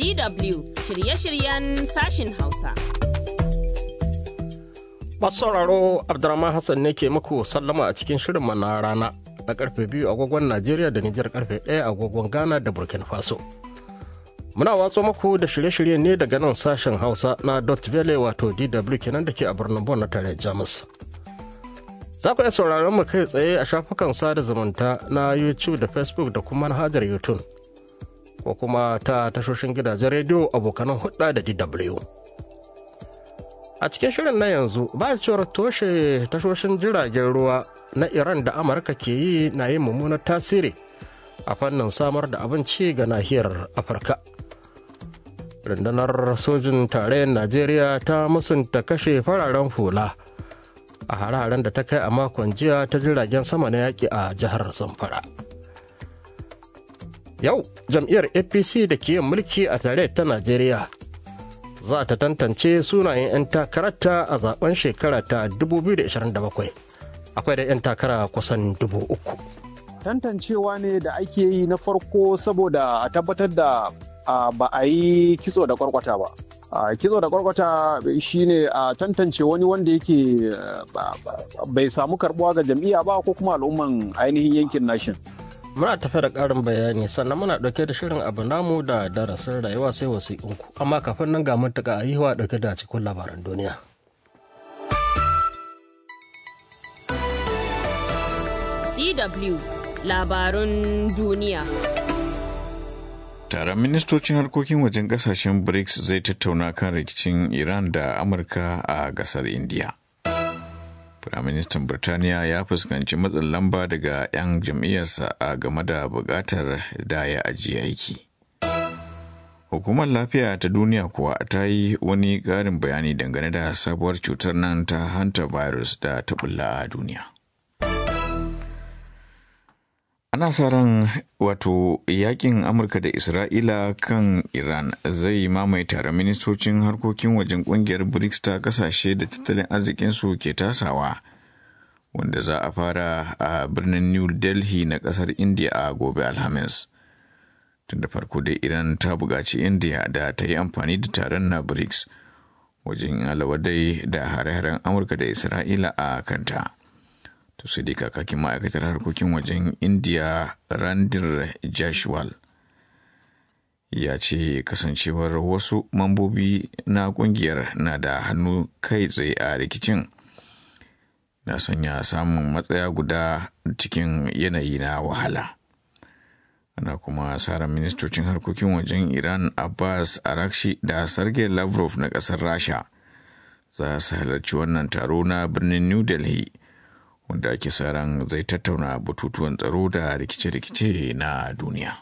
DW shirye-shiryen sashin Hausa. Masu sauraro Abdurrahman Hassan ne ke muku sallama a cikin shirin na rana na karfe biyu agogon Najeriya da Nijar karfe ɗaya agogon Ghana da Burkina Faso. Muna watso muku da shirye-shirye ne daga nan sashen Hausa na Dot Vele wato DW kenan da ke a birnin Bon na tare Jamus. Za ku iya sauraron mu kai tsaye a shafukan sada zumunta na YouTube da Facebook da kuma manhajar YouTube. Ko kuma ta tashoshin gidajen rediyo abokanan hudda da DW. A cikin shirin na yanzu ba cewar toshe tashoshin jiragen ruwa na Iran da Amurka ke yi na yin mummunar tasiri a fannin samar da abinci ga nahiyar Afirka. Rundunar sojin tarayyar Najeriya ta musunta kashe fararen hula. a hare-haren da ta kai a makon jiya ta jiragen sama na yaƙi a jihar zamfara yau jam'iyyar apc da ke yin mulki a tare ta najeriya za ta tantance sunayen 'yan takararta a zaben shekara ta 2027 akwai da 'yan takara kusan dubu uku tantancewa ne da ake yi na farko saboda a tabbatar da ba a yi kitso da kwarkwata ba a kitso da kwarkwata shine a tantance wani wanda yake bai samu karbuwa ga jam'iyya ba ko kuma al'umman ainihin yankin nashin muna tafe da ƙarin bayani sannan muna ɗauke da shirin abu namu da darasin rayuwa sai wasiƙunku amma kafin nan ga mutaka a yiwa ɗauke da cikin labaran duniya DW labarun duniya Taron ministocin harkokin wajen kasashen BRICS zai tattauna kan rikicin Iran da Amurka a gasar India. Firaministan Birtaniya ya fuskanci matsin lamba daga 'yan jam'iyyarsa a game da buƙatar da ya ajiye aiki. Hukumar lafiya ta duniya kuwa ta yi wani ƙarin bayani dangane da sabuwar cutar nan ta hantavirus da ta bulla a duniya. ana sa ran wato yakin amurka da isra'ila kan iran zai mamaye tare ministocin harkokin wajen kungiyar brics ta kasashe da tattalin arzikinsu ke tasawa wanda za a fara a birnin new delhi na kasar india a gobe alhamis tun da farko dai iran ta buƙaci india da ta yi amfani da taron na brics wajen alawadai da hare-haren amurka da isra'ila a kanta. to sai dai kakakin ma'aikatar harkokin wajen india randir jashwal ya ce kasancewar wasu mambobi na kungiyar na da hannu kai tsaye a rikicin na sanya samun matsaya guda cikin yanayi na wahala ana kuma tsarin ministocin harkokin wajen iran abbas arakshi da sergei lavrov na kasar rasha za su halarci wannan taro na birnin new delhi wanda ake sa ran zai tattauna batutuwan tsaro da rikice-rikice na duniya.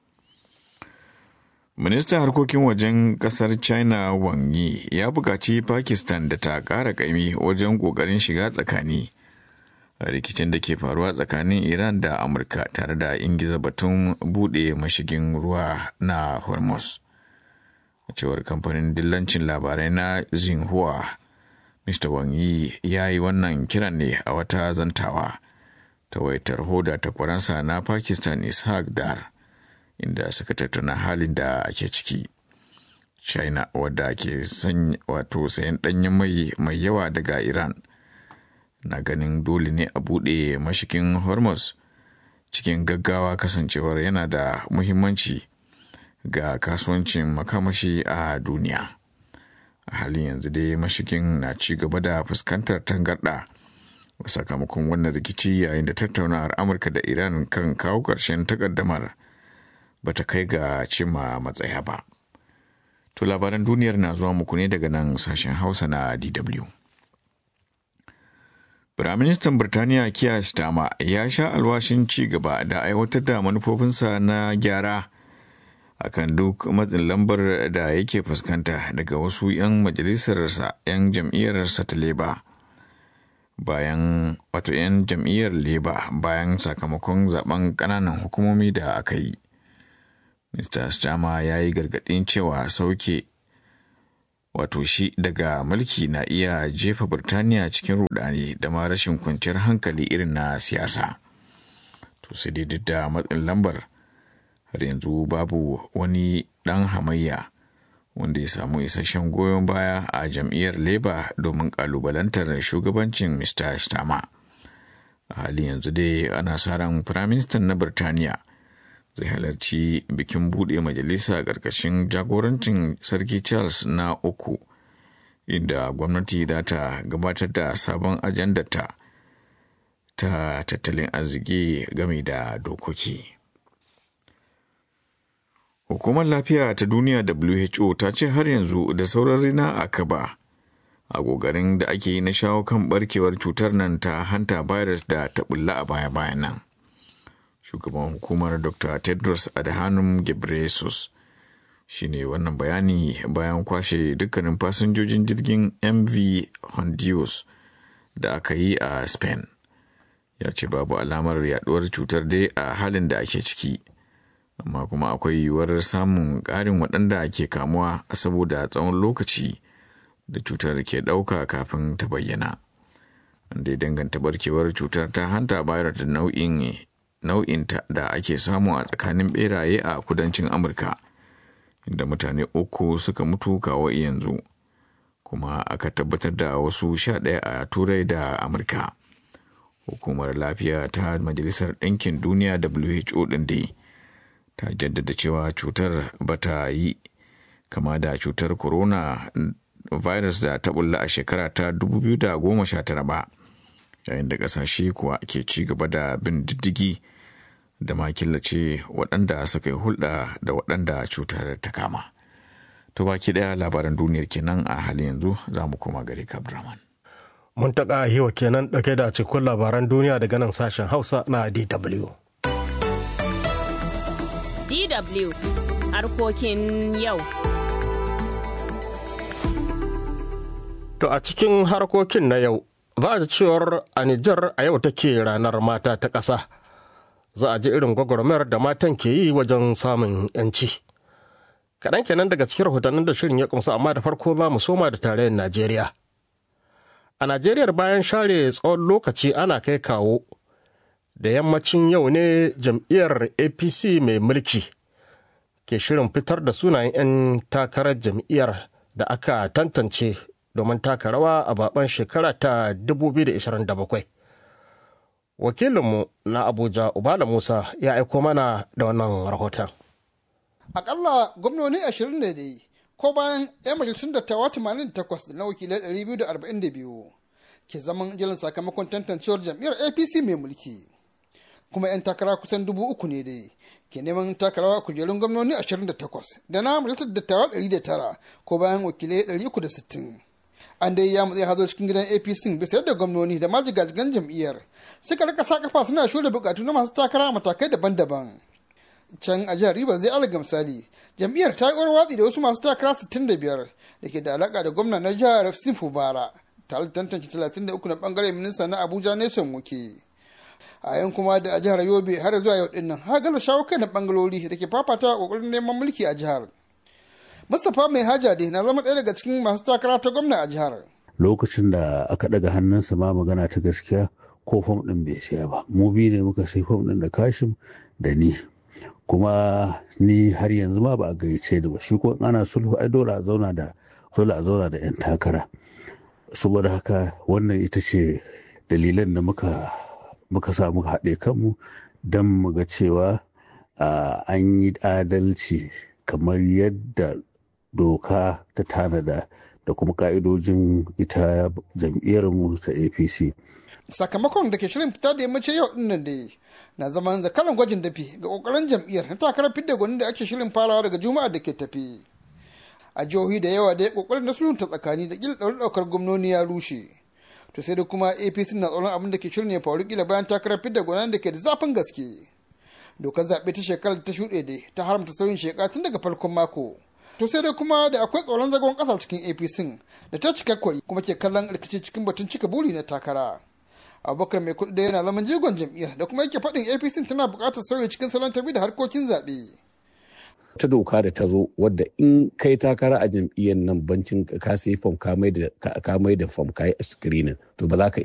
Ministan harkokin wajen kasar China Wang Yi ya buƙaci Pakistan da ta ƙara ƙaimi wajen ƙoƙarin shiga tsakani a rikicin da ke faruwa tsakanin Iran da Amurka tare da ingiza batun buɗe mashigin ruwa na Hormuz. A cewar kamfanin dillancin labarai na Xinhua Mr. Wang Yi ya yi wannan kiran ne a wata zantawa ta waitar hoda ta kwaransa na Pakistan Ishaq Dar inda suka tattauna halin da ake ciki. China wadda ke wato sayan ɗanyen mai mai yawa daga Iran na ganin dole ne a buɗe mashikin Hormuz cikin gaggawa kasancewar yana da muhimmanci ga kasuwancin makamashi a duniya. a halin yanzu dai mashigin na ci gaba da fuskantar tangarɗa sakamakon wannan rikici yayin da tattaunawar amurka da iran kan kawo ƙarshen takaddamar ba ta kai ga cimma matsaya ba to labaran duniyar na zuwa muku ne daga nan sashen hausa na dw Firaministan Birtaniya Keir Starmer ya sha alwashin ci gaba da aiwatar da manufofinsa na gyara akan duk matsin lambar da yake fuskanta daga wasu 'yan majalisarsa 'yan jam'iyyarsa ta leba bayan wato 'yan jam'iyyar leba bayan sakamakon zaben kananan hukumomi da aka yi mr stama ya yi gargaɗin cewa sauke wato shi daga mulki na iya jefa birtaniya cikin rudani da ma rashin kwanciyar hankali irin na siyasa to sai dai duk da matsin lambar har yanzu babu wani ɗan hamayya wanda ya samu isasshen goyon baya a jam'iyyar labour domin ƙalubalantar shugabancin mr stama a halin yanzu dai ana sa ran firaministan na birtaniya zai halarci bikin buɗe majalisa ƙarƙashin jagorancin sarki charles na uku inda gwamnati za ta gabatar da sabon ajandata ta tattalin arziki game da dokoki. Hukumar lafiya ta duniya WHO ta ce har yanzu da sauran rina a kaba a ƙoƙarin da ake yi na shawo kan barkewar cutar nan ta hanta virus da ta bulla a baya-bayan nan. Shugaban hukumar Dr. Tedros Adhanom Ghebreyesus shi ne wannan bayani bayan kwashe dukkanin fasinjojin jirgin MV Hondios da aka yi a Spain. Ya ce babu alamar yaduwar cutar dai a halin da ake ciki. amma kuma akwai yiwuwar samun ƙarin waɗanda ke kamuwa saboda tsawon lokaci da cutar ke ɗauka kafin ta bayyana. Wanda ya danganta barkewar cutar ta hanta bayar da nau'in nau'inta da ake samu a tsakanin beraye a kudancin Amurka, inda mutane uku suka mutu kawo yanzu, kuma aka tabbatar da wasu sha ɗaya a Turai da Amurka. Hukumar lafiya ta Majalisar Ɗinkin Duniya WHO ɗin dai. ta jaddada cewa cutar ba ta yi kama da cutar corona virus da ta bulla a shekara ta 2019 ba yayin da kasashe kuwa ke ci gaba da bin diddigi da ma killace waɗanda suka yi hulɗa da waɗanda cutar ta kama to baki ɗaya labaran duniyar kenan a halin yanzu za mu koma gare kabdraman mun taƙa hiwa kenan ɗauke da cikin labaran duniya daga nan sashen hausa na dw DW harkokin yau. To a cikin harkokin na yau, ba a cewar a Nijar a yau take ranar mata ta ƙasa. Za a ji irin gwagwarmayar da matan ke yi wajen samun 'yanci. Kaɗan kenan daga cikin rahotannin da shirin ya kumsa amma da farko za mu soma da tarayyar Najeriya. A Najeriya bayan share tsawon lokaci ana kai kawo. da yammacin yau ne jam'iyyar apc mai mulki ke shirin fitar da sunayen 'yan takarar jam'iyyar da aka tantance domin taka rawa a baban shekara ta 2027 wakilinmu na abuja ubala musa ya aiko mana da wannan rahoton akalla gwamnoni 20 ne dai ko bayan 'yan majalisun dattawa 88 da na wakilai 242 ke zaman jiran sakamakon tantancewar jam'iyyar apc mai mulki kuma 'yan takara kusan dubu uku ne dai ke neman takarawa kujerun gwamnoni 28 da na majalisar dattawa 109 ko bayan wakilai 360 an dai ya mutse hazo cikin gidan apc bisa yadda gwamnoni da majigajigan jam'iyyar suka rika sa kafa suna shirya bukatu na masu takara a matakai daban-daban can a jihar Rivers zai alaga misali jam'iyyar ta yi watsi da wasu masu takara 65 da ke da alaka da gwamna na jihar Steve Fubara tare da tantance 33 na bangaren minista na Abuja Nelson Muke. a yan kuma da a jihar yobe har zuwa yau din nan har gaza shawo kai na bangalori da ke fafata a kokarin neman mulki a jihar mustapha mai haja dai na zama ɗaya daga cikin masu takara ta gwamna a jihar lokacin da aka daga hannunsa ma magana ta gaskiya ko fom ɗin bai siya ba mu biyu ne muka sai fom ɗin da kashim da ni kuma ni har yanzu ma ba a gayyace da ba shi ko ana sulhu ai dole a zauna da dole a zauna da yan takara saboda haka wannan ita ce dalilan da muka muka sa muka haɗe kanmu don mu ga cewa an yi adalci kamar yadda doka ta tanada da kuma ka'idojin ita jam'iyyarmu ta apc sakamakon da ke shirin fita da yammacin yau din nan dai na zaman zakaran gwajin dafi ga kokarin jam'iyyar na takarar fidda gwanin da ake shirin farawa daga juma'a da ke tafi a jihohi da yawa da ya kokarin na sulhunta tsakani da kila ɗaukar gwamnoni ya rushe to sai da kuma apc na tsoron abin da ke shirin ya faru kila bayan takarar fidda gwanan da ke da zafin gaske dokar zaɓe ta shekarar ta shuɗe dai ta haramta sauyin sheka tun daga farkon mako to sai dai kuma da akwai tsoron zagon ƙasa cikin apc da ta cika kwari kuma ke kallon rikici cikin batun cika buri na takara abubakar mai kuɗi da yana zaman jigon jam'iyyar da kuma yake faɗin apc tana buƙatar sauyi cikin salon tafi da harkokin zaɓe. ta doka da ta zo wadda in kai takara a jam'iyyar nan bancin ka sai fom ka mai da fom ka yi screening to ba za ka